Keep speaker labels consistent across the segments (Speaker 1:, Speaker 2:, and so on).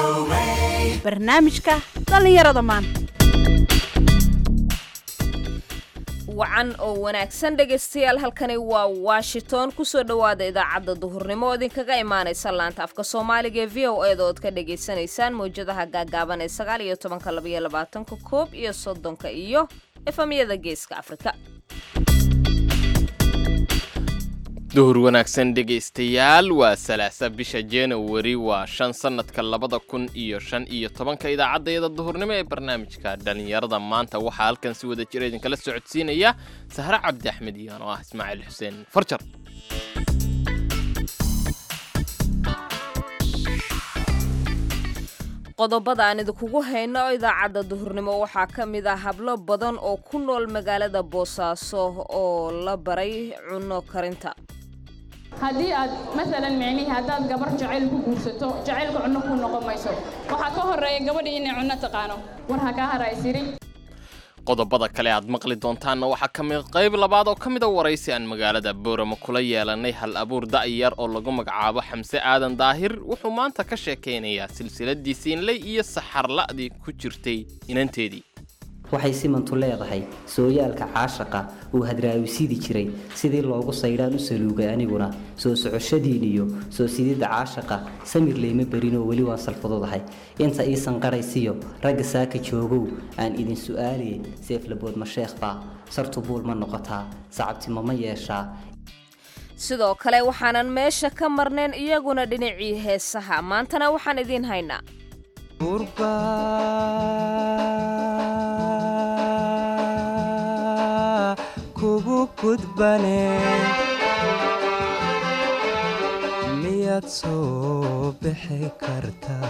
Speaker 1: barnaamijka dhallinyarada maanta
Speaker 2: wacan oo wanaagsan dhegaystayaal halkani waa washington kusoo dhowaada idaacadda duhurnimo oo idinkaga imaanaysa laanta afka soomaaliga ee v o eeda ood ka dhagaysanaysaan mawjadaha gaagaaban ee sagaal iyo tobanka labaiyo labaatanka koob iyo soddonka iyo efamyada geeska afrika
Speaker 3: duhur wanaagsan dhegaystayaal waa salaasa bisha januari waa shan sannadka labada kun iyo shan iyo tobanka idaacaddayada duhurnimo ee barnaamijka dhallinyarada maanta waxaa halkan si wada jira idinkala socodsiinaya sahre cabdi axmed iyaan oo ah ismaaciil xuseen farjar
Speaker 2: qodobada aan idinkugu hayno idaacadda duhurnimo waxaa ka mid ah hablo badan oo ku nool magaalada boosaaso oo la baray cunno karinta
Speaker 4: haddii aad maalan micnihii haddaad gabar jacayl ku guursato jacaylka cunno kuu noqon mayso waxaa ka horreeya gabadhii inay cunno taqaano war ha kaa haraysiri
Speaker 3: qodobada kale aad maqli doontaanna waxaa ka mid qayb labaad oo ka mid a waraysi aan magaalada boorama kula yeelanay hal abuur da'yar oo lagu magacaabo xamse aadan daahir wuxuu maanta ka sheekaynayaa silsiladii siinley iyo saxarla'dii ku jirtay inanteedii
Speaker 5: waxay simantu leedahay sooyaalka caashaqa uu hadraawisidi jiray sidii loogu saydhaan u saluugay aniguna soo socoshadiiniyo soo sididda caashaqa samir layma berin oo weli waan salfadudahay inta iisan qaraysiyo ragga saaka joogow aan idin su'aaliye seeflabood ma sheekhbaa sartu buul ma noqotaa sacabtimo ma yeeshaa
Speaker 2: sidoo kale waxaanan meesha ka marnayn iyaguna dhinacii heesaha maantana waxaan idiin haynaa
Speaker 6: kugu gudbane miyaad soo bixi kartaa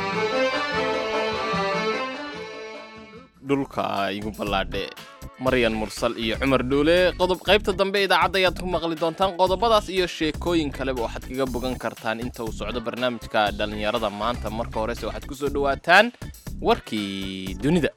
Speaker 3: dhulka igu ballaadhe maryan mursal iyo cumar dhuule qodob qaybta dambe idaacadda ayaad ku maqli doontaan qodobadaas iyo sheekooyin kaleba waxaad kaga bogan kartaan inta uu socdo barnaamijka dhallinyarada maanta marka horese waxaad ku soo dhowaataan warkii dunida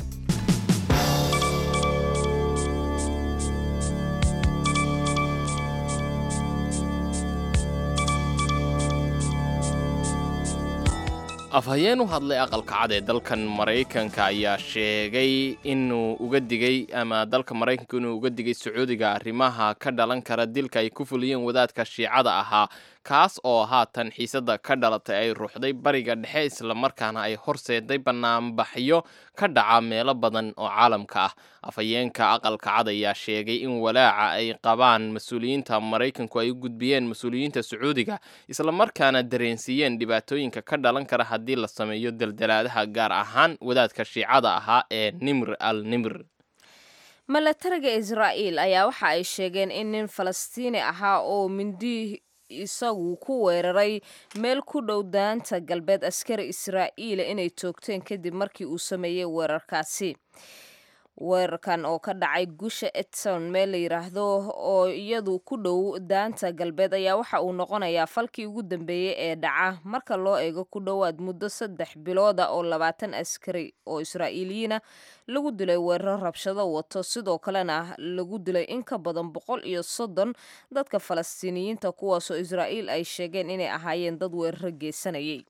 Speaker 3: afhayeen u hadlay aqalka cad ee dalkan maraykanka ayaa sheegay inuu uga digay ama dalka maraykanka inuu uga digay sacuudiga arrimaha ka dhalan kara dilka ay ku fuliyeen wadaadka shiicada ahaa kaas oo haatan xiisada ka dhalatay ay ruuxday bariga dhexe islamarkaana ay horseeday banaanbaxyo ka dhaca meelo badan oo caalamka ah afhayeenka aqalka cad ayaa sheegay in walaaca ay qabaan mas-uuliyiinta maraykanku ay u gudbiyeen mas-uuliyiinta sacuudiga islamarkaana dareensiiyeen dhibaatooyinka ka dhalan kara haddii la sameeyo daldalaadaha gaar ahaan wadaadka shiicada ahaa ee nimr al nimr
Speaker 2: milatariga israa'iil ayaa waxa ay sheegeen in nin falastiini ahaa oo mindi isagu ku weeraray meel ku dhow daanta galbeed askari israa'iila inay toogteen kadib markii uu sameeyey weerarkaasi weerarkan oo ka dhacay gusha edson meel la yidhaahdo oo iyadu ku dhow daanta galbeed ayaa waxa uu noqonayaa falkii ugu dambeeyey ee dhaca marka loo eego ku dhowaad muddo saddex bilooda oo labaatan askari oo israa'iiliyiina lagu dilay weeraro rabshado wato sidoo kalena lagu dilay in ka badan boqol iyo soddon dadka falastiiniyiinta kuwaasoo israa'iil ay sheegeen inay ahaayeen dad weeraro geysanayay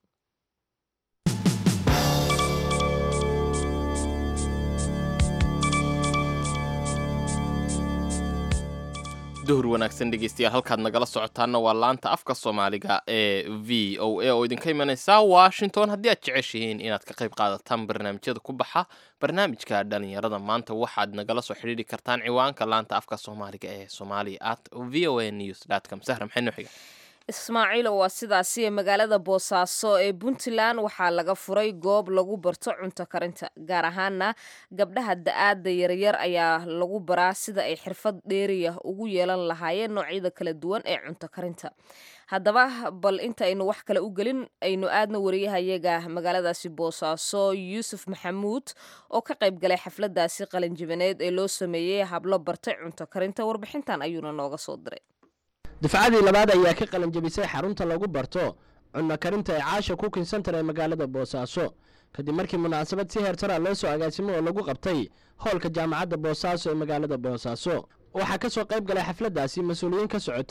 Speaker 3: duhur wanaagsan dhegeystayaal halkaad nagala socotaanna waa laanta afka soomaaliga ee v o a oo idinka imanaysa washington haddii aad jeceshihiin inaad ka qayb qaadataan barnaamijyada ku baxa barnaamijka dhallinyarada maanta waxaad nagala soo xidhiiri kartaan ciwaanka laanta afka soomaaliga ee somalia at v o a news com sahra maxay noo xiga
Speaker 2: ismaaciilo waa sidaasi magaalada boosaaso ee puntland waxaa laga furay goob lagu barto cunto karinta gaar ahaana gabdhaha da-aada yaryar ayaa lagu baraa sida ay xirfad dheeriya ugu yeelan lahaayeen noocyada kala duwan ee cunto karinta haddaba bal intaynu wax kale u gelin aynu aadna wariyahayaga magaaladaasi boosaaso yuusuf maxamuud oo ka qayb galay xafladaasi qalinjibaneed ee loo sameeyey hablo bartay cunto karinta warbixintan ayuuna nooga soo diray
Speaker 7: dufcadii labaad ayaa ka qalanjabisay xarunta lagu barto cunno karinta ee caasha cooking center ee magaalada boosaaso kadib markii munaasabad si heertara loo soo agaasimo oo lagu qabtay hoolka jaamacadda boosaaso ee magaalada boosaaso waxaa ka soo qayb galay xafladdaasi mas-uuliyiin ka socotay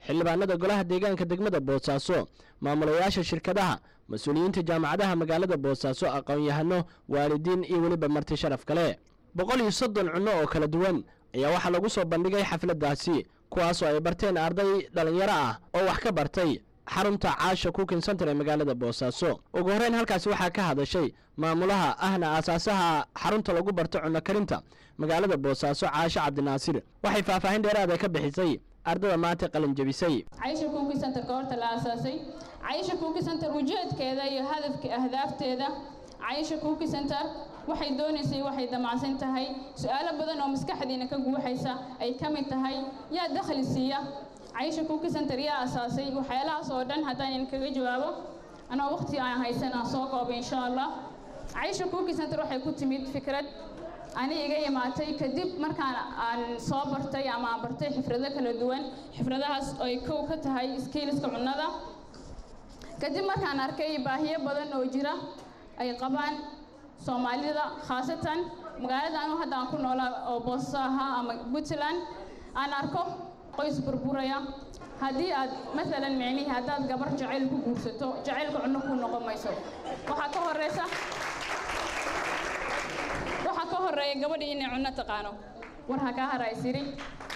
Speaker 7: xildhibaanada golaha deegaanka degmada boosaaso maamulayaasha shirkadaha mas-uuliyiinta jaamacadaha magaalada boosaaso aqoon-yahano waalidiin iyo weliba marti sharaf kale boqol iyo soddon cunno oo kala duwan ayaa waxaa lagu soo bandhigay xafladdaasi kuwaasoo ay barteen arday dhallinyaro ah oo wax ka bartay xarunta caasha cooking center ee magaalada boosaaso ugu horreyn halkaasi waxaa ka hadashay maamulaha ahna aasaasaha xarunta lagu barto cunno karinta magaalada boosaaso caasho cabdinaasir waxay faahfaahin dheeraada ka bixisay ardada maanta qalin jebisay
Speaker 4: caysha cooking center goorta la aasaasay caysha cooking center ujeedkeeda iyo hadafka ahdaafteeda caysha cooking center waxay doonaysay waxay damacsan tahay su-aalo badan oo maskaxdiina ka guuxaysa ay ka mid tahay yaa dakhli siiya caysha cooking center yaa asaasay waxyaalahaas oo dhan haddaan in kaga jawaabo anoo waqti aan haysan aan soo koobay insha allah caysha cooking center waxay ku timid fikrad ani iga imaatay kadib markaan aan soo bartay ama aan bartay xifrado kala duwan xifradahaas oo ay kow ka tahay skiiliska cunnada kadib markaan arkay baahiyo badan oo jira ay qabaan soomaalida khaasatan magaalada anu hadda aan ku noolaa oo boosaso ahaa ama puntland aan arko qoys burburaya haddii aad maalan micnihii haddaad gabar jacayl ku guursato jacaylka cunno ku noqon mayso waxaa ka horeysa waxaa ka horeeya gabadhii inay cunno taqaano war ha kaa hara isiri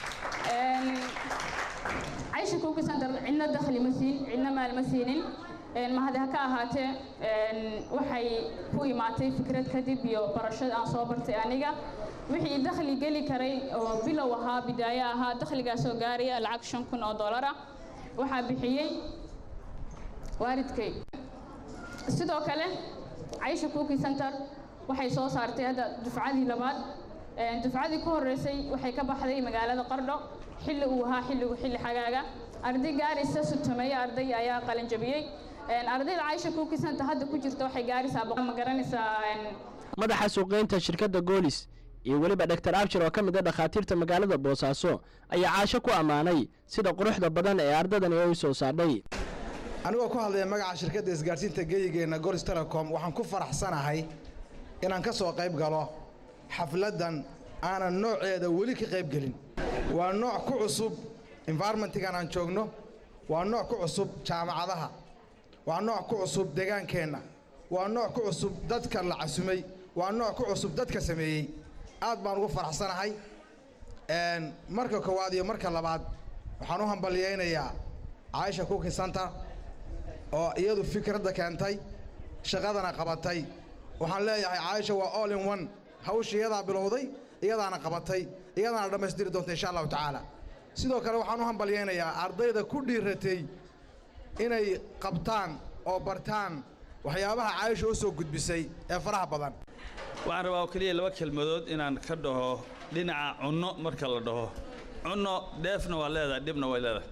Speaker 4: caysha cooking center cidna dakhli ma siin cidna maal ma siinin mahadi ha ka ahaatee waxay ku imaatay fikrad kadib iyo barashada aan soo bartay aniga wixii dakhli geli karay oo bilow ahaa bidaayo ahaa dakhligaasoo gaaraya lacag shan kun oo dollar ah waxaa bixiyey waalidkay sidoo kale caysha cooking center waxay soo saartay hadda dufcadii labaad dufcadii ku horeysay waxay ka baxday magaalada qardho xilli uu ahaa xilligu xilli xagaaga arday gaaraysa sutumeeyo arday ayaa qalin jabiyey ardayda caysha cooking center hadda ku jirta waxay gaaraysaa ma garanaysaa
Speaker 7: madaxa suuqgeynta shirkadda goolis iyo weliba dhaktar abshir oo ka mid a dhakhaatiirta magaalada boosaaso ayaa caasho ku ammaanay sida quruxda badan ee ardadani ay soo saadhay
Speaker 8: anigoo ku hadlaya magaca shirkadda isgaarsiinta geyigeenna golis telecom waxaan ku faraxsanahay inaan ka soo qayb galo xafladdan aanan nooceeda weli ka qayb gelin waa nooc ku cusub environmentigan aan joogno waa nooc ku cusub jaamacadaha waa nooc ku cusub degaankeenna waa nooc ku cusub dadka la casumay waa nooc ku cusub dadka sameeyey aad baan ugu faraxsanahay marka koowaad iyo marka labaad waxaan u hambalyaynayaa caaisha cooking center oo iyadu fikradda keentay shaqadana qabatay waxaan leeyahay caaisha waa all in one hawsha iyadaa bilowday iyadaana qabatay iyadaana dhammaystiri doonta insha allahu tacaala sidoo kale waxaan u hambalyaynayaa ardayda ku dhiiratay inay qabtaan oo bartaan waxyaabaha caaisha u soo gudbisay ee faraha badan
Speaker 9: waxaan rabaa oo keliya laba kelmadood inaan ka dhaho dhinaca cunno marka la dhaho cunno dheefna waa leedahay dhibna way leedahay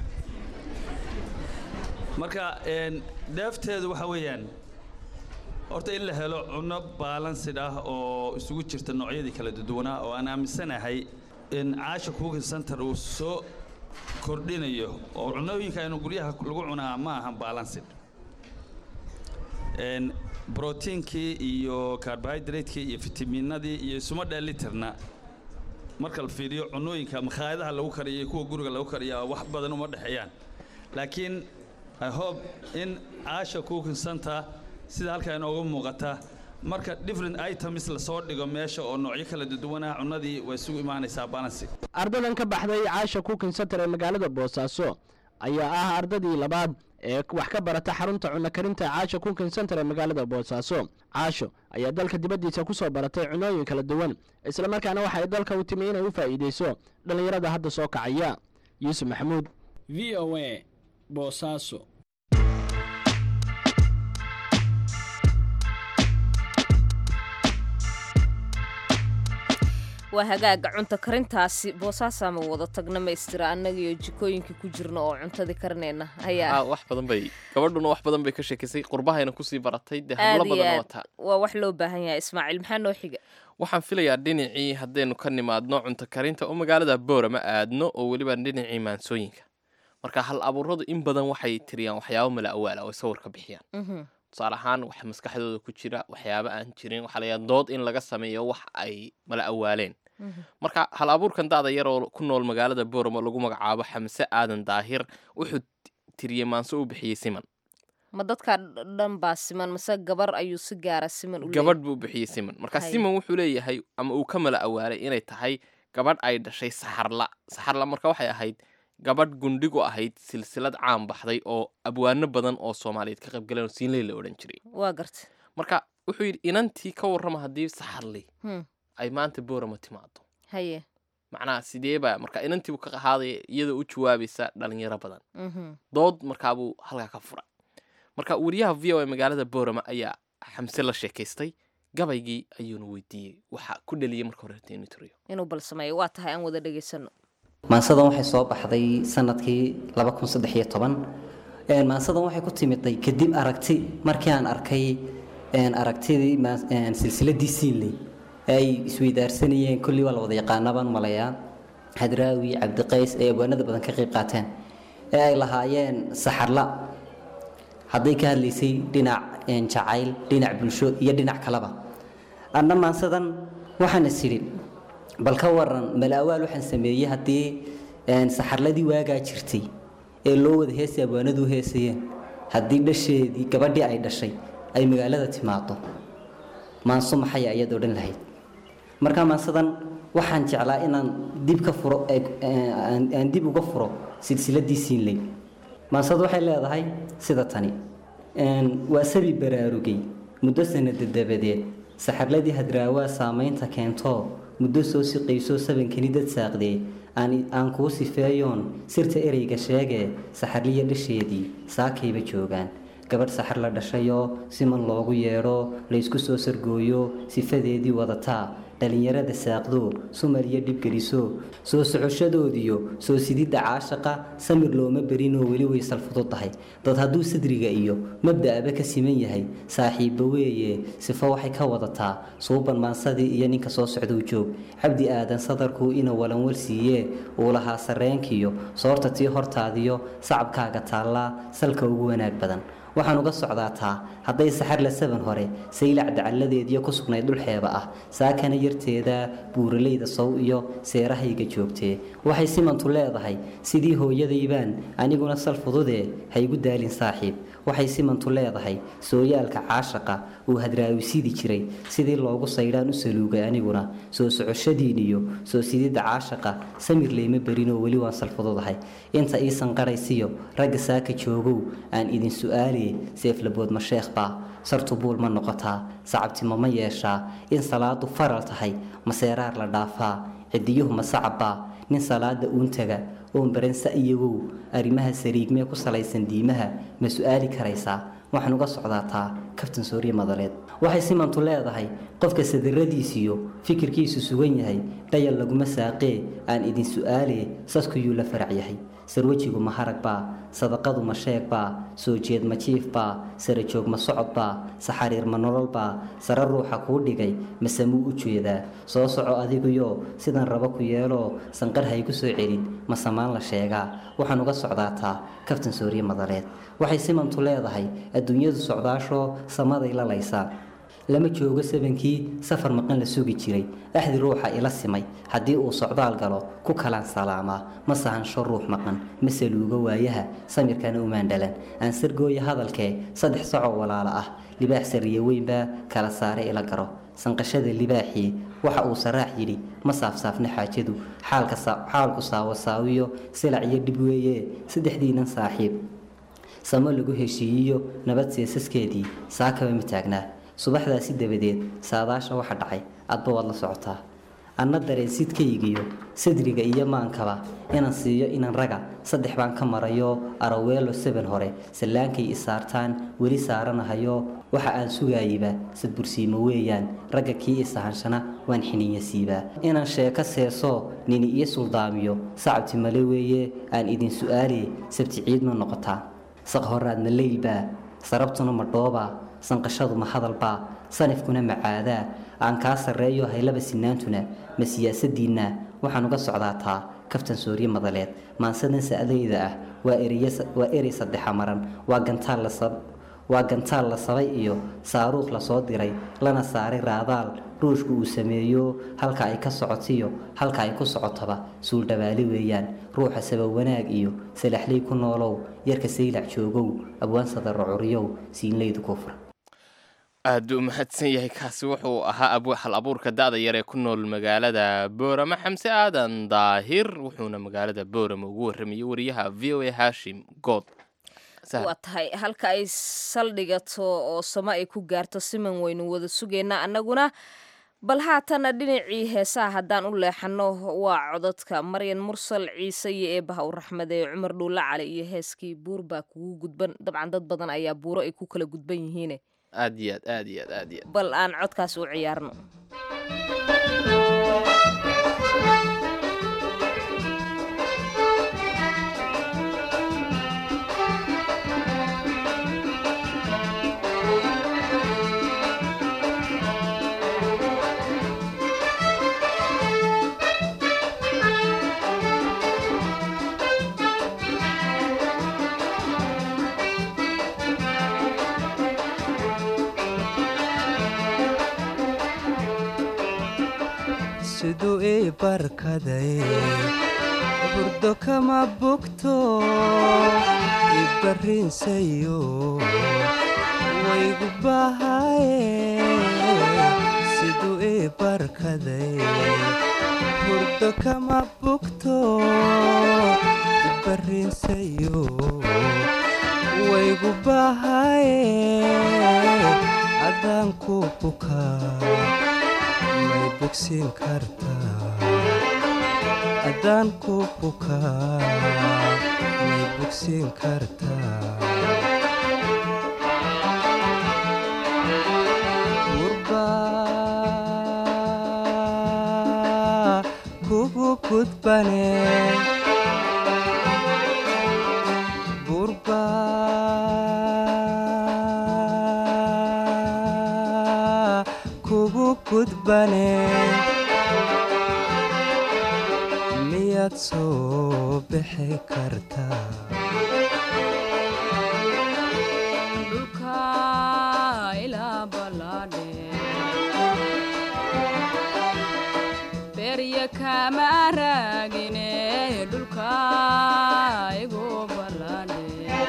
Speaker 9: marka dheefteedu waxa weeyaan horta in la helo cunno baalansid ah oo isugu jirta noocyadii kala duwanaa oo aan aaminsanahay in caasha cooking center uu soo kordhinayo oo cunnooyinka aynu guryaha lagu cunaa ma ahan baalansid brotiinkii iyo carbohydratekii iyo fitamiinadii iyo isuma dheelitirna marka la fiiriyo cunnooyinka makhaayadaha lagu kariyo iyo kuwa guriga lagu kariya wax badan uma dhexeeyaan laakiin i hope in caasha cooking center sida halkaa inooga muuqata marka different items lasoo dhigo meesha oo noocyo kala duwanah cunnadii way isugu imaanaysaa balansi
Speaker 7: ardadan ka baxday caasha cooking center ee magaalada boosaaso ayaa ah ardadii labaad ee wax ka barata xarunta cunno karinta caasha cooking center ee magaalada boosaaso caasho ayaa dalka dibaddiisa ku soo baratay cunooyin kala duwan islamarkaana waxay dalka u timi inay u faa'iidayso dhallinyarada hadda soo kacaya yuusuf maxamuud
Speaker 10: v o a boosaaso
Speaker 2: waa hagaaga cunto karintaasi boosaasaama wada tagna maystira annagiyo jikooyinka ku jirna oo cuntadii karinayna ayaa
Speaker 3: wax badan bay gabadhuna wax badan bay ka sheekaysay qurbahayna kusii baratay dee
Speaker 2: aad
Speaker 3: hablo
Speaker 2: iyo
Speaker 3: badan
Speaker 2: aad
Speaker 3: wataa
Speaker 2: waa wax loo baahan yahay ismaaciil maxaa noo xiga
Speaker 3: waxaan filayaa dhinacii haddaynu ka nimaadno cunto karinta oo magaalada boorama aadno oo weliba dhinacii maansooyinka marka hal abuuradu in badan waxay tiriyaan waxyaabo mala awaala oo ay sawir ka bixiyaan tusaale ahaan waxa maskaxdooda ku jira waxyaabo aan jirin waxaa layaa dood in laga sameeyo wax ay mala awaaleen marka hal abuurkan daada yar oo ku nool magaalada booramo lagu magacaabo xamse aadan daahir wuxuu tiriyey maanso u bixiyey siman
Speaker 2: ma dadka dhan baa siman mase gabar ayuu si gaara siman u
Speaker 3: gabadh buu bixiyey siman marka
Speaker 2: Hay.
Speaker 3: siman wuxuu leeyahay ama uu ka mala awaalay inay tahay gabadh ay dhashay saxarla saxarla marka waxay ahayd gabadh gundhigu ahayd silsilad caan baxday oo abwaano badan oo soomaaliyeed ka qaybgaleen oo siinley la odhan jiray
Speaker 2: waa garta
Speaker 3: marka wuxuu yidhi inantii ka warrama haddii saxarli
Speaker 2: Hmm.
Speaker 3: ay maanta boorama timaado
Speaker 2: haye
Speaker 3: macnaha sidee baa marka inantiibu ka qahaadaya iyadoo u jawaabaysa dhalinyaro badan
Speaker 2: Mhm.
Speaker 3: dood markaabuu halkaa ka furay marka wariyaha v o a magaalada boorama ayaa xamse la sheekaystay gabaygii ayuuna weydiiyey waxa ku dhaliyey marka horeeta inuu tiriyo
Speaker 2: inuu bal sameeyo waa tahay aan wada dhegaysano
Speaker 5: maansadan waxay soo baxday sanadkii maansadan waxay ku timiday kadib aragti markii aan arkay een, aragtidii maa- een, silsiladii siinley ee ay isweydaarsanayeen kollii waa la wada yaqaanaa baan malayaa hadraawi cabdiqays ee abwaanada badan ka qayb qaateen ee ay lahaayeen saxarla hadday ka hadlaysay dhinac een, jacayl dhinac bulsho iyo dhinac kaleba anna maansadan waxaan is idhi bal ka waran malaawaal waxaan sameeyey haddii een, saxarladii waagaa jirtay ee loo wada heesay abwaanadu u heesayeen haddii dhasheedii gabadhii ay dhashay ay magaalada timaado maanso maxay ayaad odhan lahayd marka maansadan waxaan jeclaa inaan dib ka furo ee- ee, aan aan dib uga furo silsiladii siinley maansadu waxay leedahay sida tani Een, waa sabi baraarugay muddo sanada dabadeed saxarladii hadraawaa saamaynta keento muddo soo siqaysoo sabankani dad saaqdee aan aan kuu sifeeyoon sirta ereyga sheegee saxarliya dhasheedii saakayba joogaan gabadh saxar la dhashayoo siman loogu yeedho laysku soo sargooyo sifadeedii wadataa dhalinyarada saaqdo sumar iyo dhibgeliso soo socoshadoodiyo soo sididda caashaqa samir looma berinoo weli way salfudud tahay dad hadduu sadriga iyo mabda'aba ka siman yahay saaxiibba weeye sifo waxay ka wadataa suuban maansadii iyo ninka soo socdou joog cabdi aadan sadarkuu ina walanwal siiyee uu lahaa sarreenkiyo soorta tii hortaadiyo sacabkaaga taallaa salka ugu wanaag badan waxaan uga socdaataa hadday saxarla saban hore saylac dacalladeediyo ku sugnayd dhulxeeba ah saakana yarteeda buuraleyda sow iyo seerahayga joogtee waxay simantu leedahay sidii hooyadaybaan aniguna sal fududee haygu daalin saaxiib waxay simantu leedahay sooyaalka caashaqa uu hadraawisidi jiray sidii loogu saydhaan u saluugay aniguna soo socoshadiin iyo soo sididda caashaqa samir leyma berinoo weli waan salfududahay inta ii sanqaraysiyo ragga saaka joogow aan idin su-aaliye seeflabood ma sheekh baa sartu buul ma noqotaa sacabtimo ma yeeshaa in salaadu faral tahay ma seeraar la dhaafaa cidiyuhu ma sacabbaa nin salaada uun taga oon baransa iyagow arrimaha sariigmee ku salaysan diimaha ma su-aali karaysaa waxaan uga socdaataa kaftan sooriye madaleed waxay simantu leedahay qofka sadiradiisiyo fikirkiisu sugan yahay dhayal laguma saaqee aan idin su-aalee saskuyuu la farac yahay sarwajigu ma harag baa sadaqadu ma sheeg baa soo jeed ma jiif baa sara joog ma socod baa saxariir ma nolol baa sare ruuxa kuu dhigay mase muu u jeedaa soo soco adiguyo sidan rabo ku yeeloo sanqar haygu soo celin ma samaan la sheegaa waxaan uga socdaataa kaftan sooriye madaleed waxay simantu leedahay adduunyadu socdaashoo samaday lalaysaa lama joogo sabankii safar maqan la sugi jiray axdi ruuxa ila simay haddii uu socdaal galo ku kalaan salaamaa ma sahansho ruux maqan ma saluugo waayaha samirkana umaan dhalan aan sargooya hadalkee saddex sacoo walaalo ah libaax sariye weynbaa kala saare ila garo sanqashada libaaxii waxa uu saraax yidhi ma saafsaafna xaajadu xaalka sa- xaalku saawasaawiyo silac iyo dhib weeye saddexdiinan saaxiib samo lagu heshiiyiyo nabad seesaskeedii saakaba ma taagnaa subaxdaasi dabadeed saadaasha waxa dhacay adba waad la socotaa anna dareensidkaygiyo sadriga iyo maankaba inaan siiyo inan raga saddex baan ka marayo araweelo saban hore sallaankay isaartaan weli saaranahayo waxa aan sugaayaba sadbursiimo weeyaan ragga kii isahanshana waan xininya siibaa inaan sheeko seeso nini iyo suldaamiyo sacabti male weeye aan idin su-aale sabti ciid ma noqotaa saq horaad ma leylbaa sarabtuna ma dhoobaa sanqashadu ma hadalbaa sanifkuna ma caadaa aan kaa sarreeyo haylaba sinaantuna ma siyaasadiinna waxaan uga socdaataa kaftan sooriye madaleed maansadan sa'dayda ah waa ereye- waa erey saddexa maran waa gantaal la sab waa gantaal la sabay iyo saaruuq lasoo diray lana saaray raadaal ruushku uu sameeyo halka ay ka socotiyo halka ay ku socotaba suuldhabaali weeyaan ruuxa sabab wanaag iyo salaxley ku noolow yarka saylac joogow abwaansada rocuriyow siinleydu kufra
Speaker 3: aad u mahadsan yahay kaasi wuxuu ahaa ab hal abuurka da-da yar ee ku nool magaalada boorama xamse aadan daahir wuxuuna magaalada boorama ugu warramayey wariyaha v o a hashim good
Speaker 2: waa tahay halka ay saldhigato oo samo ay ku gaarto siman waynu wada sugaynaa annaguna bal haatana dhinacii heesaha haddaan u leexanno waa cododka maryan mursal ciise iyo eebaha u raxmad ee cumar dhuulla cali iyo heeskii buur baa kugu gudban dabcan dad badan ayaa buuro ay ku kala gudban yihiine
Speaker 3: aad iyo aad aad iyo aad aad iyo aad
Speaker 2: bal aan codkaas u ciyaarno
Speaker 6: siduu ii barkaday burdo kama bogto ibarrinsayo waygu bahaye siduu ii barkaday burdo kama bogto ibarrinsayo waygu bahaye adaan ku bukaa may bogsiin kartaa haddaan ku bukaa may bogsiin kartaa gurbaa kugu gudbane gurbaa kugu gudbane miyaad soo bixi kartaa
Speaker 11: dhulka ilaa ballaadhe berya kama raagine dhulka igu ballaadhe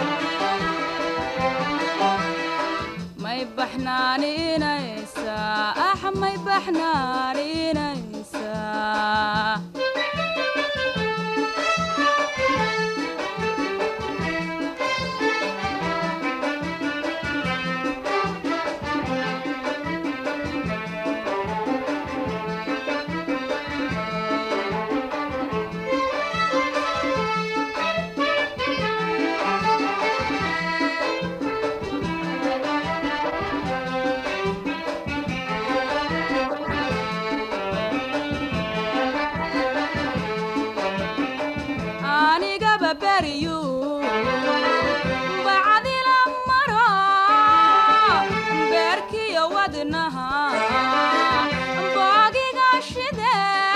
Speaker 11: may baxnaaninaysaa ah may baxnaaninaysaa anigaba beriyu bacdila maro beerkiyo wadnaha boogiga shide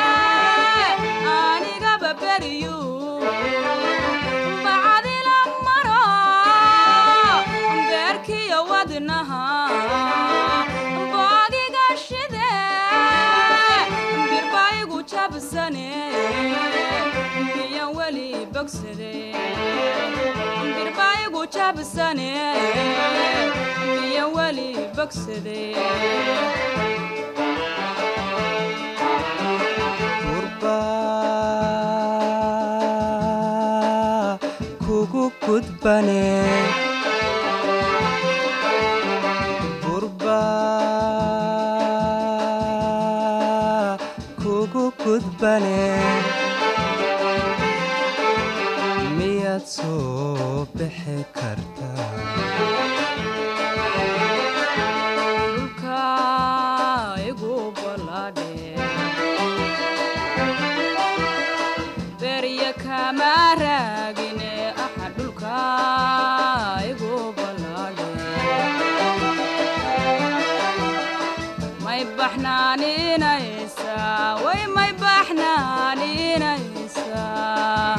Speaker 11: anigaba beriyu bacdila maro beerkiyo wadnaha boogiga shide birbaigu jabsane miyan weli bogsade birbaigu jabsane miyan weli bogsade
Speaker 6: gurbaa kugu gudbane gurbaa kugu gudbane miyaad soo bixi kartaa
Speaker 11: dhulka igu ballaadhe berya kama raagine aha dhulka igu ballaadhe may baxnaaninaysaa way may baxnaaninaysaa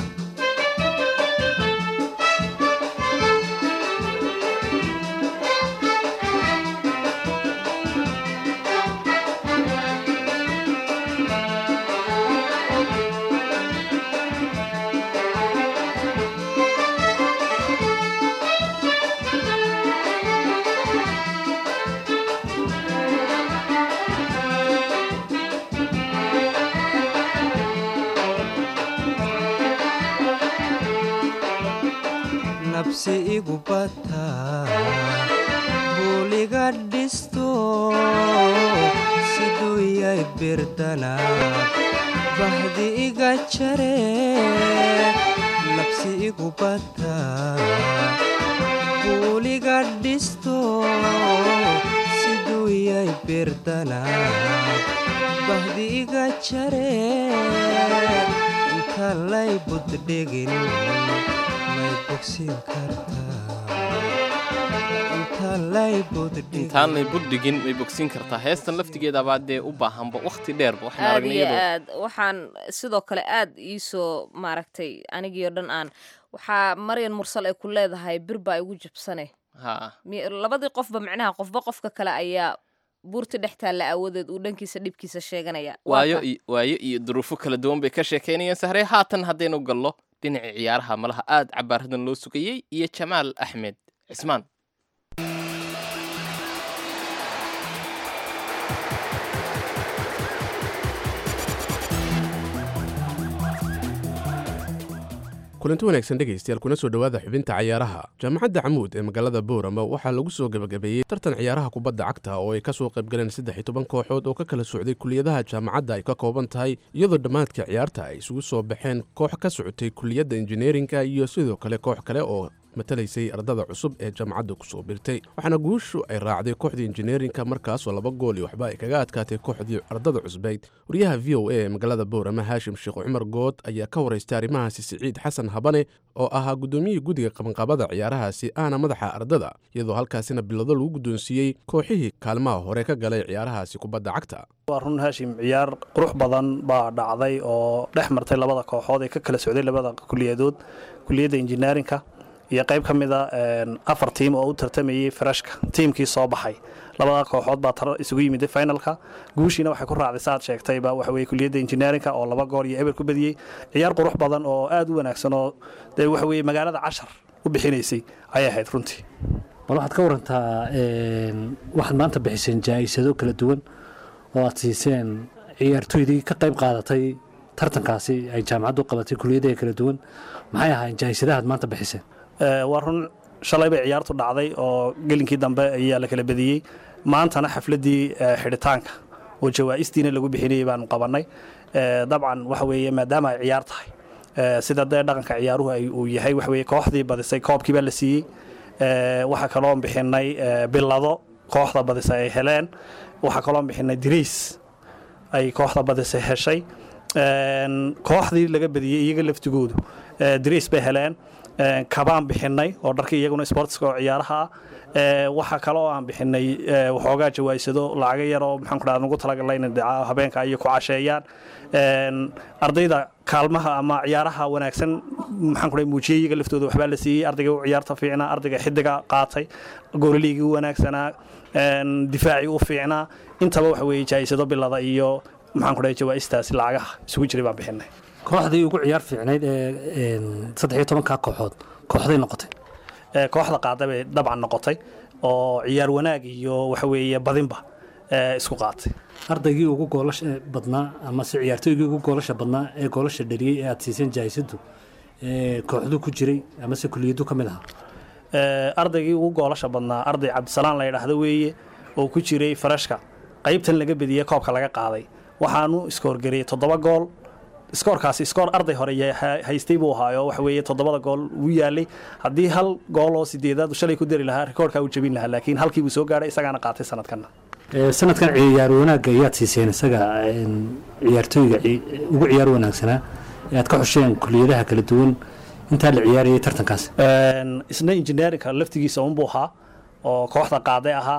Speaker 6: nabsi igu bataa buuliga dhisto siduu yay birdana bahdi iga jare nabsi igu bataa buuliga dhisto siduu yay birdana bahdi iga jare inta lay buddhigin may bogsin kartaa inta lay buddhigin
Speaker 3: intaanay buddhigin may bogsiin kartaa heestan laftigeedabaa dee u baahanba wakhti dheerba waxaan
Speaker 2: aad
Speaker 3: aragnay
Speaker 2: iyo
Speaker 3: iyadoo
Speaker 2: aad waxaan sidoo kale aad iisoo maaragtay anigii oo dhan aan waxaa maryan mursal ay ku leedahay bir baa igu jabsane
Speaker 3: ha
Speaker 2: Mi- labadii qofba micnaha qofba qofka kale ayaa buurta dhex taalla aawadeed uu dhankiisa dhibkiisa sheeganaya Waa
Speaker 3: waayo
Speaker 2: ka-
Speaker 3: iyo waayo iyo duruufo kala duwan bay ka sheekaynayeen sahre haatan haddaynu gallo dhinacii ciyaaraha malaha aad cabaaradan loo sugayey iyo jamaal axmed cismaan
Speaker 12: kulanti wanaagsan dhegaystayaal kuna soo dhowaada xubinta cayaaraha jaamacadda camuud ee magaalada boorama waxaa lagu soo gebagabeeyey tartan ciyaaraha kubadda cagta oo ay ka soo qayb galeen saddex iyo toban kooxood oo ka kala socday kuliyadaha jaamacadda ay ka kooban tahay iyadoo dhammaadka ciyaarta ay isugu soo baxeen koox ka socotay kuliyadda injineerinka iyo sidoo kale koox kale oo matalaysay ardada cusub ee jaamacadda kusoo birtay waxaana guushu ay raacday kooxdii injineerinka markaasoo laba gool iyo waxba ay kaga adkaatay kooxdii ardada cusbayd wariyaha v o a ee magaalada boorama haashim sheekh cumar good ayaa ka waraystay arrimahaasi siciid xasan habane oo ahaa guddoomiyihii guddiga qabanqaabada ciyaarahaasi ahna madaxa ardada iyadoo halkaasina bilado lagu guddoonsiiyey kooxihii kaalmaha hore ka galay ciyaarahaasi kubadda cagta
Speaker 13: waa run haashim ciyaar qurux badan baa dhacday oo dhex martay labada kooxood ee ka kala socday labada kuliyadood kuliyadda injineerinka iyo qayb ka mida afar tiim oo u tartamayey farashka tiimkii soo baxay labada kooxood baa tar isugu yimid finalka guushiina waxay ku raacday saaad sheegtayba waxa weye kuliyadda injineerinka oo laba gool iyo eber ku badiyey ciyaar qurux badan oo aad u wanaagsan oo dee waxa weye magaalada cashar u bixinaysay ayay ahayd runtii
Speaker 14: bal waxaad ka warantaa waxaad maanta bixiseen jaa-isado kala duwan oo aad siiseen ciyaartoydii ka qayb qaadatay tartankaasi ay jaamacaddu qabatay kuliyadaha kala duwan maxay ahaayeen jaa-isadahaad maanta bixiseen
Speaker 13: waa run shalay bay ciyaartu dhacday oo gelinkii dambe ayaa la kala badiyey maantana xafladdii xidhitaanka oo jawaa'istiina lagu bixinayay baanu qabannay dabcan waxa weeye maadaama ay ciyaar tahay sida dee dhaqanka ciyaaruhu ay uu yahay waxa weye kooxdii badisay koobkii baa la siiyey waxaa kaloo bixinay bilado kooxda badisay ay heleen waxaa kaloo bixinay diriis ay kooxda badisay heshay kooxdii laga badiyey iyaga laftigoodu diriis bay heleen kabaan bixinay oo dharkii iyaguna sportska oo ciyaaraha ah waxaa kale oo aan bixinay waxoogaa jawaysado lacaga yar oo maxaan ku dhaha nagu talagalay inay dhaca habeenka iyo ku casheeyaan ardayda kaalmaha ama ciyaaraha wanaagsan maxaan ku dhahay muujiyey iyaga laftooda waxbaa la siiyey ardayga u ciyaarta fiicnaa ardayga xidiga qaatay goolaliigii u wanaagsanaa difaacii u fiicnaa intaba waxa weeye jaayisado bilada iyo maxaan ku dhahay jawaa'istaasi lacagaha isugu jiray baan bixinay
Speaker 14: kooxdii ugu ciyaar fiicnayd ee saddex iyo tobankaa kooxood kooxday noqotay
Speaker 13: kooxda qaada bay dabcan noqotay oo ciyaar wanaag iyo waxa weeye badinba isku qaatay
Speaker 14: ardaygii ugu goolasha badnaa amase ciyaartooygii ugu goolasha badnaa ee goolasha dhaliyey ee aad siiseen jaayisadu kooxdu ku jiray amase kuliyadu ka mid ahaa
Speaker 13: ardaygii ugu goolasha badnaa arday cabdisalaan la yidhaahdo weeye oo ku jiray farashka qaybtan laga bediyey koobka laga qaaday waxaanu iskoorgariyey toddoba gool iskoorkaasi iskoor arday hore haystay buu ahaayo waxa weeye toddobada gool uu yaalay haddii hal gool oo sideedaad shalay ku dari lahaa rikoorkaa uu jebin lahaa laakiin halkii buu soo gaadhay isagaana qaatay sanadkanna
Speaker 14: sanadkan ciyaar wanaagga ayaad siiseen isaga ciyaartooyga ugu ciyaar wanaagsanaa ee aad ka xusheen kuliyadaha kala duwan intaa la ciyaarayay tartankaas
Speaker 13: isna injineerinka laftigiisa unbuu ahaa oo kooxda qaaday ahaa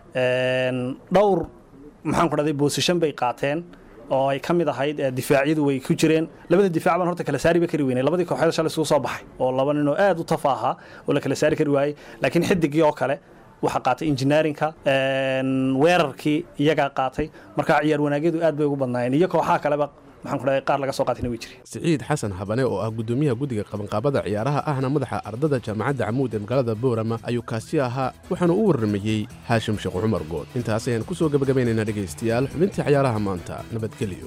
Speaker 13: dhowr maxaan ku dhahday boosishan bay qaateen oo ay ka mid ahayd difaacyadu way ku jireen labada difaac baan horta kala saariba kari weynay labadii kooxeed shalay isugu soo baxay oo laba nin oo aad u tafa ahaa oo la kala saari kari waayey laakiin xidigii oo kale waxaa qaatay injineerinka weerarkii iyagaa qaatay marka ciyaar wanaagyadu aad bay ugu badnaayeen iyo kooxaha kaleba maxaan ku dhahay qaar laga soo qaatayna way jireen
Speaker 12: siciid xasan habane oo ah guddoomiyaha guddiga qabanqaabada ciyaaraha ahna madaxa ardada jaamacadda camuud ee magaalada boorama ayuu kaasi ahaa waxaana u warramayey haashim sheekh cumar good intaas ayaan ku soo gebagabaynaynaa dhegaystayaal xubintii ciyaaraha maanta nabadgelyo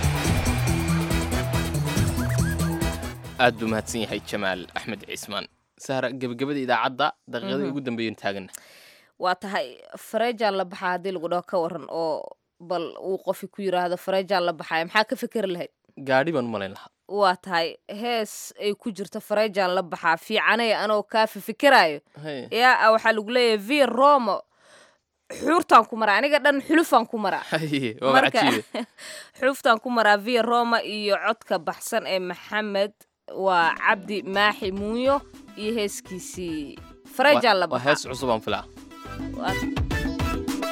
Speaker 3: aad buu mahadsan yahay jamaal axmed ciismaan sahra gebagabada idaacadda daqiiqadii
Speaker 2: Mhm.
Speaker 3: ugu dambeeyeen taagana
Speaker 2: waa tahay fareejaan la baxaa haddii lagu dhaho ka waran oo bal uu qofi ku yiraahdo fareejaan la baxaya maxaa ka fikeri lahayd
Speaker 3: gaadhi baan u malayn lahaa
Speaker 2: waa tahay hees ay ku jirto fareejaan la baxaa fiicanay anoo kaa fifikiraayo
Speaker 3: Hey.
Speaker 2: yaa waxaa lagu leeyahay v romo xuurtaan ku maraa aniga dhan xulufaan ku maraa
Speaker 3: Haye, waaba cajiibe
Speaker 2: xuluftaan ku maraa v roma iyo codka baxsan ee maxamed waa cabdi maaxi muuyo iyo heeskiisii fareejaan la
Speaker 3: waa
Speaker 2: baxaa
Speaker 3: hees cusub aan filaa
Speaker 2: Waa-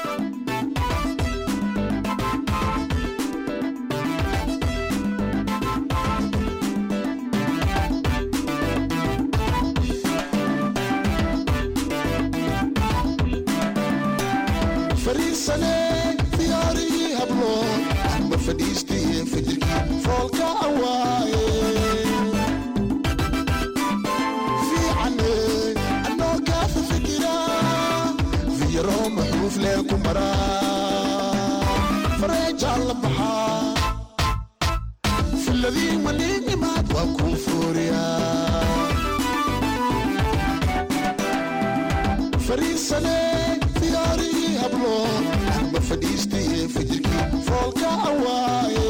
Speaker 15: fariisane diyaarigii hablo amba fadhiistiye fajirkii foolka awaaye fiicane anoo kaafa fikira fiyaro maxuuf leel ku maraa fareejaan la baxaa filadii maniinimaad waa kuu fooriyaa fariisane diyaarigii hablo amba fadhiistiye fajirkii foolka awaaye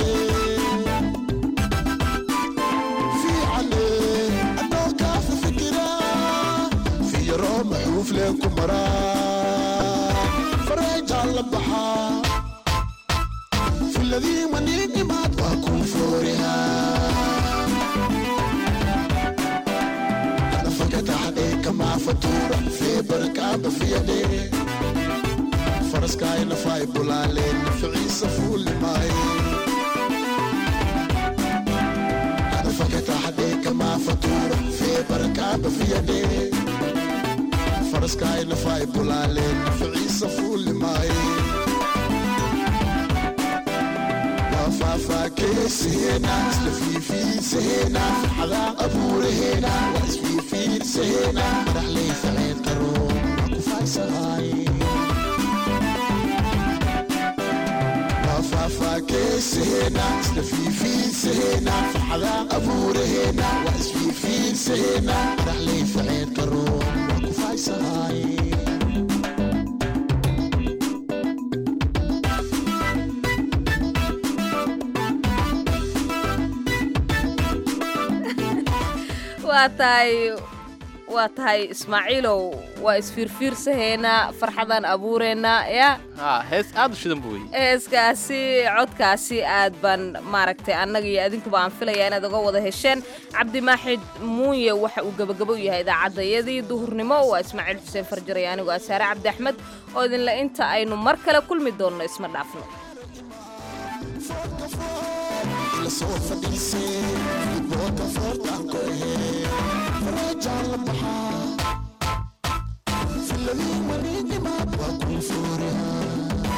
Speaker 15: fiicane anoo kaafa fikira fiyaro maxuuf leen ku maraa fareejaan la baxaa filadii maniinimaad waa kuu foorihaa fakataxadhe kamaa fatuura fee barakaaba fiyadhe faraskaay nafaay bulaaleen naficiisa fuulimaaye fakataxadhe kamaa fatuura fee barakaaba fiyadhe faraskaay nafaay bulaaleen naficiisa fuulimaaye faafaakeesaheena isla fiifiidsaheena xadaa abuuraheena waa isfiifiidsaheena madaxley faceen qaro waa ku faysahaaye faafaakeesaheena isla fiifiidsaheena xadaa abuuraheena waa isfiifiidsaheena madaxley faceen qaro waa ku faysahaaye
Speaker 2: waa tahay waa tahay ismaaciilow waa isfiirfiirsahaynaa farxadaan abuureynaa yaa
Speaker 3: ha hees aad u shidan bu wey
Speaker 2: heeskaasi codkaasi aad baan maaragtay annaga iyo adinkuba aan filaya inaad uga wada hesheen cabdimaaxid muunye waxa uu gebagabo u yahay idaacadayadii duhurnimo waa ismaaciil xuseen farjaray anigoo asaare cabdi axmed oo idinle inta aynu mar kale kulmi doonno isma dhaafno
Speaker 15: lasoo fadhiisay boodka foortaan ku ahee farajaan la baxaa filadii maniinimaad waa kuu fooriyaa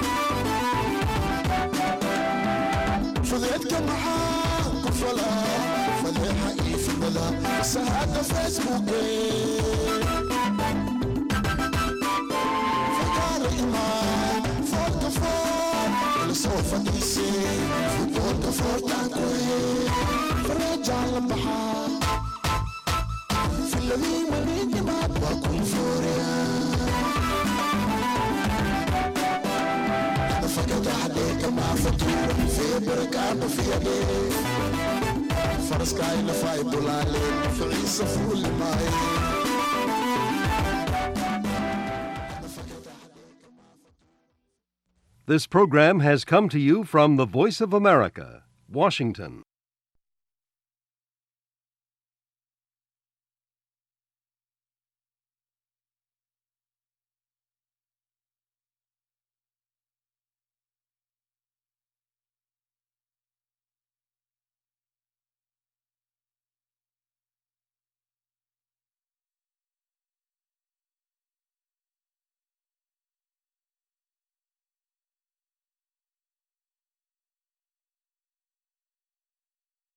Speaker 15: fudeedka maxaa ku falaa fadeexa iyo fidada sahaada facebooke fakaara imaan foolka foor lasoo fadhiisay futboolka foortaan ku ahee farajaan la baxaa filadii maniinimaad waa kuu fooriyaa fakataxdee kamaa fatuura fee barakaaba fiyadhee faraskaay nafaay bulaaleen ficiisa fuulimaaye
Speaker 16: This program has come to you from the Voice of America, Washington.